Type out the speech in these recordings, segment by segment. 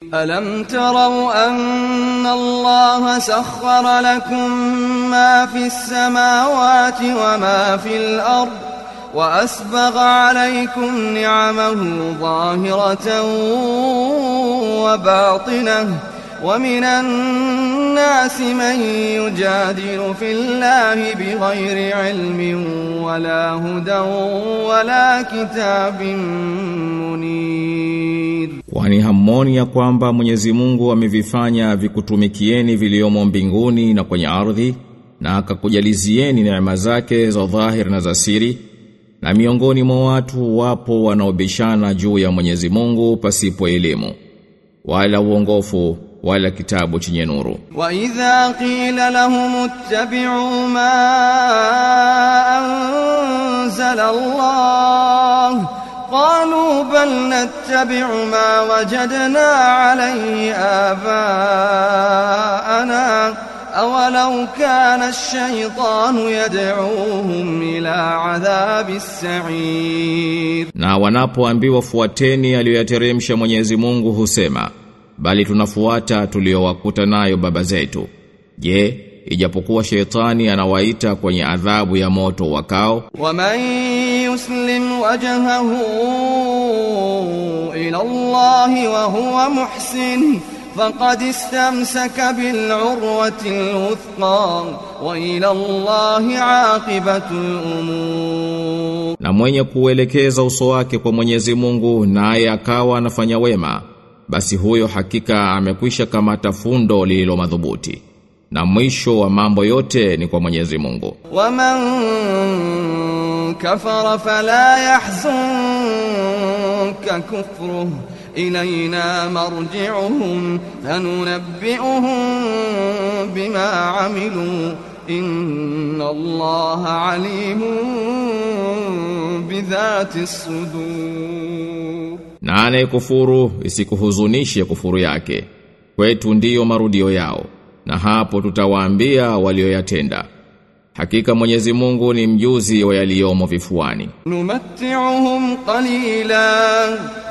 ألم تروا أن الله سخر لكم ما في السماوات وما في الأرض وأسبغ عليكم نعمه ظاهرة وباطنة ومن الناس من يجادل في الله بغير علم ولا هدى ولا كتاب منير Kwani hammoni ya kwamba Mwenyezi Mungu amevifanya vikutumikieni viliomo mbinguni na kwenye ardhi na akakujalizieni neema zake za dhahir na za siri na miongoni mwa watu wapo wanaobishana juu ya Mwenyezi Mungu pasipo elimu wala uongofu wala kitabu chenye nuru وإذا قيل لهم اتبعوا ما أنزل الله قالوا بل نتبع ما وجدنا عليه آباءنا أولو كان الشيطان يدعوهم إلى عذاب السعير na wanapoambiwa fuateni aliyoyateremsha Mwenyezi Mungu husema bali tunafuata tuliowakuta nayo baba zetu je ijapokuwa shetani anawaita kwenye adhabu ya moto wakao ومن يسلم وجهه إلى الله وهو محسن فقد استمسك بالعروة الوثقى وإلى الله عاقبة الأمور na mwenye kuelekeza uso wake kwa Mwenyezi Mungu naye akawa anafanya wema basi huyo hakika amekwisha kamata fundo lililo madhubuti na mwisho wa mambo yote ni kwa Mwenyezi Mungu ومن كفر فلا يحزنك كفره إلينا مرجعهم فننبئهم بما عملوا إن الله عليم بذات الصدور na anayekufuru isikuhuzunishe kufuru yake kwetu ndiyo marudio yao na hapo tutawaambia walioyatenda hakika Mwenyezi Mungu ni mjuzi wa yaliyomo vifuani نمتعهم قليلا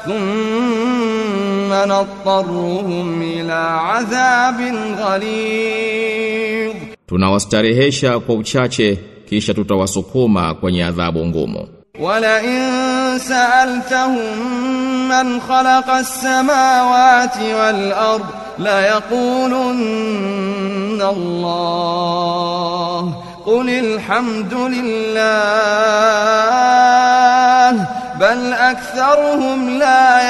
ثم نضطرهم إلى عذاب غليظ tunawastarehesha kwa uchache kisha tutawasukuma kwenye adhabu ngumu ولئن سألتهم من خلق السماوات والأرض ليقولن الله قل الحمد لله بل أكثرهم لا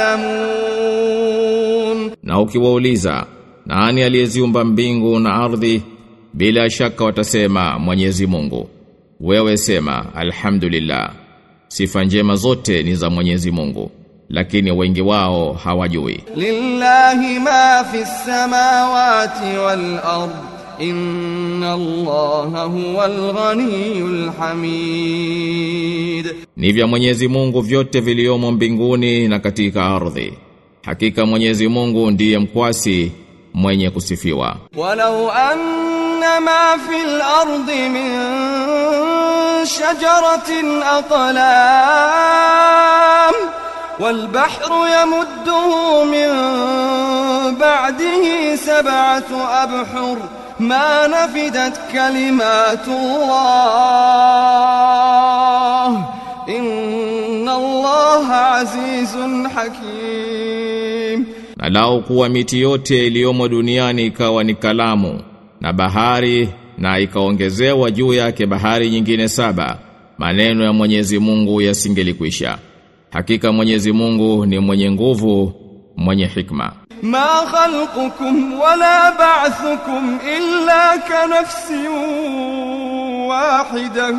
يعلمون na ukiwauliza nani aliyeziumba mbingu na ardhi bila shaka watasema Mwenyezi Mungu wewe sema alhamdulillah sifa njema zote ni za Mwenyezi Mungu lakini wengi wao hawajui لله ما في السماوات والأرض إن الله هو الغني الحميد ni vya Mwenyezi Mungu vyote viliomo mbinguni na katika ardhi hakika Mwenyezi Mungu ndiye mkwasi mwenye kusifiwa ولو أن ما في الأرض من شجرة أقلام والبحر يمده من بعده سبعة أبحر ما نفدت كلمات الله إن الله عزيز حكيم na lao kuwa miti yote iliyomo duniani ikawa ni kalamu na bahari na ikaongezewa juu yake bahari nyingine saba maneno ya Mwenyezi Mungu yasingelikwisha hakika Mwenyezi Mungu ni mwenye nguvu mwenye hikma ما خلقكم ولا بعثكم إلا كنفس واحدة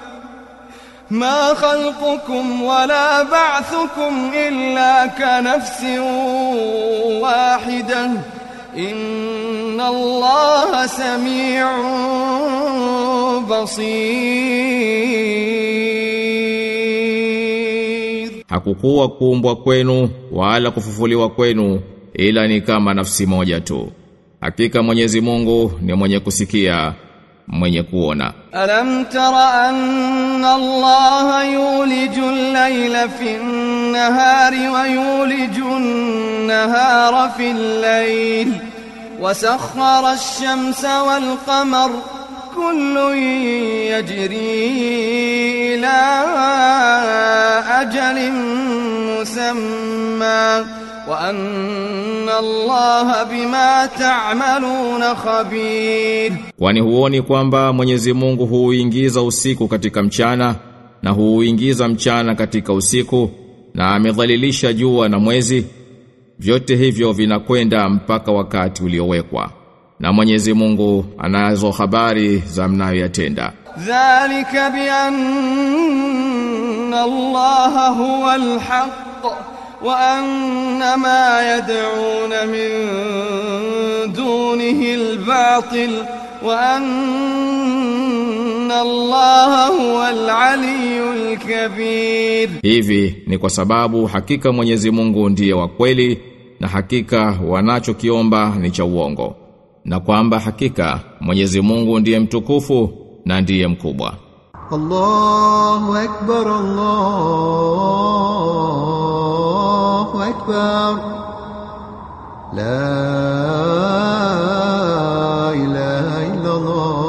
ما خلقكم ولا بعثكم إلا كنفس واحدة إن الله سميع بصير hakukuwa kuumbwa kwenu wala kufufuliwa kwenu ila ni kama nafsi moja tu hakika Mwenyezi Mungu ni mwenye kusikia mwenye kuona ألم تر أن الله يولج الليل في النهار ويولج النهار والنهار في الليل وسخر الشمس والقمر كل يجري إلى أجل مسمى وأن الله بما تعملون خبير Kwani huoni kwamba Mwenyezi Mungu huuingiza usiku katika mchana na huuingiza mchana katika usiku na amedhalilisha jua na mwezi vyote hivyo vinakwenda mpaka wakati uliowekwa na Mwenyezi Mungu anazo habari za mnayoyatenda ذلك بأن الله هو الحق وأن ما يدعون من دونه الباطل وأن الله هو العلي الكبير Hivi ni kwa sababu hakika Mwenyezi Mungu ndiye wa kweli na hakika wanachokiomba ni cha uongo na kwamba hakika Mwenyezi Mungu ndiye mtukufu na ndiye mkubwa. الله أكبر الله أكبر لا إله إلا الله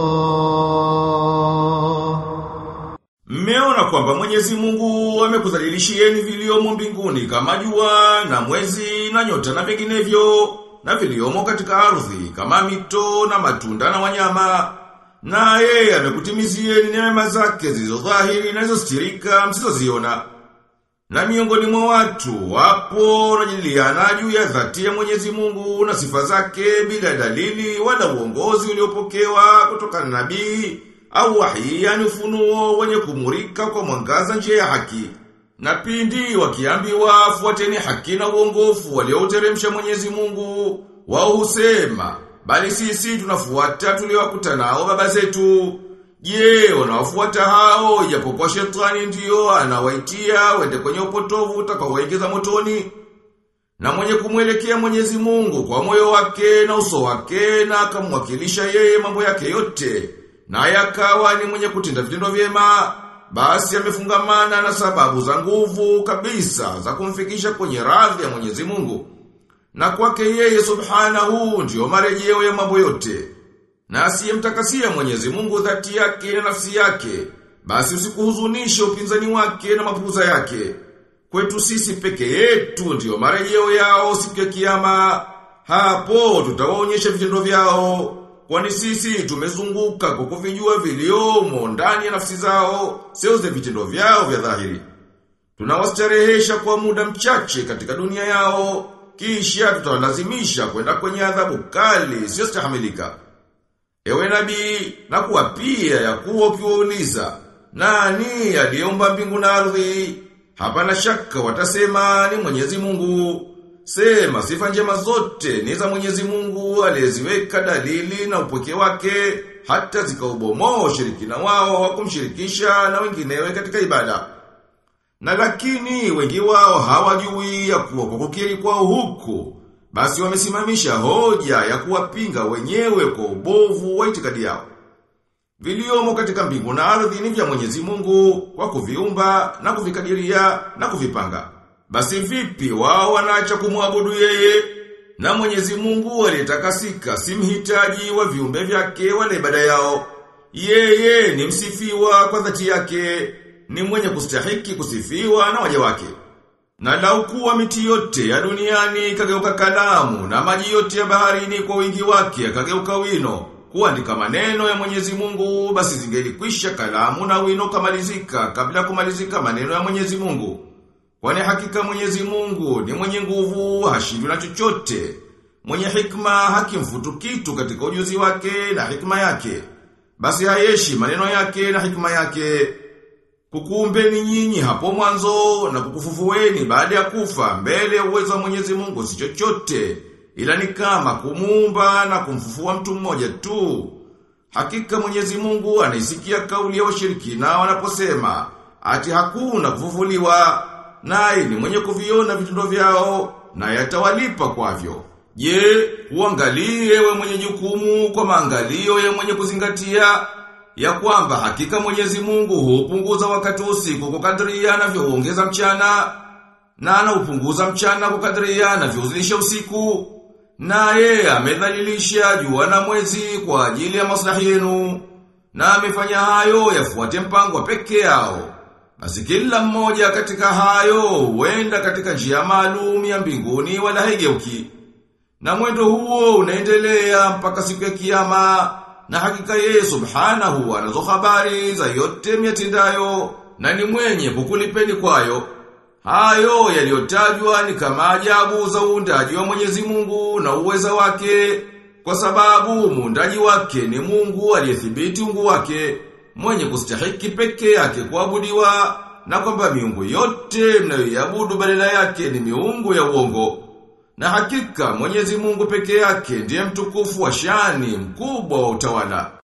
Mmeona kwamba Mwenyezi Mungu amekudhalilishieni viliomo mbinguni kama jua na mwezi na nyota na vinginevyo na viliomo katika ardhi kama mito na matunda na wanyama. Na yeye amekutimizieni neema zake zilizodhahiri na zilizostirika msizoziona. Na miongoni mwa watu wapo wanajadiliana juu ya dhati ya Mwenyezi Mungu na sifa zake bila dalili wala uongozi uliopokewa kutokana na nabii au wahi yani ufunuo wenye kumurika kwa mwangaza njia ya haki. Na pindi wakiambiwa fuateni haki na uongofu waliouteremsha Mwenyezi Mungu, wao husema, bali sisi tunafuata tuliowakuta nao baba zetu. Je, wanawafuata hao ijapokuwa shetani ndiyo anawaitia wende kwenye upotovu utakaowaingiza motoni? Na mwenye kumwelekea Mwenyezi Mungu kwa moyo wake na uso wake na akamwakilisha yeye mambo yake yote na yakawa ni mwenye kutenda vitendo vyema basi amefungamana na sababu za nguvu kabisa za kumfikisha kwenye radhi ya Mwenyezi Mungu. Na kwake yeye subhanahu ndiyo marejeo ya mambo yote. Na asiyemtakasia Mwenyezi Mungu dhati yake na nafsi yake, basi usikuhuzunishe upinzani wake na mapuza yake. Kwetu sisi peke yetu ndiyo marejeo yao siku ya kiyama. Hapo tutawaonyesha vitendo vyao. Kwani sisi tumezunguka kwa kuvijua viliomo ndani ya nafsi zao, sio za vitendo vyao vya dhahiri. Tunawastarehesha kwa muda mchache katika dunia yao, kisha tutawalazimisha kwenda kwenye adhabu kali sio stahamilika. Ewe nabii, na kuwapia ya kuwa ukiwauliza, nani aliyeumba mbingu na ardhi? Hapana shaka watasema ni Mwenyezi Mungu. Sema sifa njema zote ni za Mwenyezi Mungu aliyeziweka dalili na upweke wake hata zikaubomoa ushirikina wao wa kumshirikisha na wenginewe katika ibada. Na lakini wengi wao hawajui ya kuwa kwa kukiri kwao huku basi wamesimamisha hoja ya kuwapinga wenyewe kwa ubovu wa itikadi yao. Viliomo katika mbingu na ardhi ni vya Mwenyezi Mungu kwa kuviumba na kuvikadiria na kuvipanga. Basi vipi wao wanaacha kumwabudu yeye? Na Mwenyezi Mungu aliyetakasika si mhitaji wa viumbe vyake wala ibada yao. Yeye ni msifiwa kwa dhati yake, ni mwenye kustahiki kusifiwa na waja wake. Na lau kuwa miti yote ya duniani ikageuka kalamu na maji yote ya baharini kwa wingi wake yakageuka wino kuandika maneno ya Mwenyezi Mungu basi zingelikwisha kalamu na wino kamalizika kabla ya kumalizika maneno ya Mwenyezi Mungu. Kwani hakika Mwenyezi Mungu ni mwenye nguvu, hashindwi na chochote. Mwenye hikma hakimfutu kitu katika ujuzi wake na hikma yake. Basi hayeshi maneno yake na hikma yake. Kukuumbeni nyinyi hapo mwanzo na kukufufueni baada ya kufa mbele ya uwezo wa Mwenyezi Mungu si chochote ila ni kama kumuumba na kumfufua mtu mmoja tu. Hakika Mwenyezi Mungu anaisikia kauli ya washirikina wanaposema ati hakuna kufufuliwa naye ni mwenye kuviona vitendo vyao na yatawalipa kwavyo. Je, uangalie we mwenye jukumu kwa maangalio ya mwenye kuzingatia ya kwamba hakika Mwenyezi Mungu hupunguza wakati wa usiku kwa kadri anavyoongeza mchana na anaupunguza mchana kukadiria anavyozilisha usiku naye amedhalilisha jua na mwezi kwa ajili ya maslahi yenu na amefanya hayo yafuate mpango wa peke yao basi kila mmoja katika hayo huenda katika njia maalum ya mbinguni wala haigeuki na mwendo huo unaendelea mpaka siku ya kiyama na hakika yeye subhanahu anazo habari za yote miatendayo na ni mwenye kukulipeni kwayo. Hayo yaliyotajwa ni kama ajabu za uundaji wa Mwenyezi Mungu na uweza wake kwa sababu muundaji wake ni Mungu aliyethibiti ungu wake mwenye kustahiki peke yake kuabudiwa na kwamba miungu yote mnayoiabudu badala yake ni miungu ya uongo. Na hakika Mwenyezi Mungu peke yake ndiye mtukufu wa shani mkubwa wa utawala.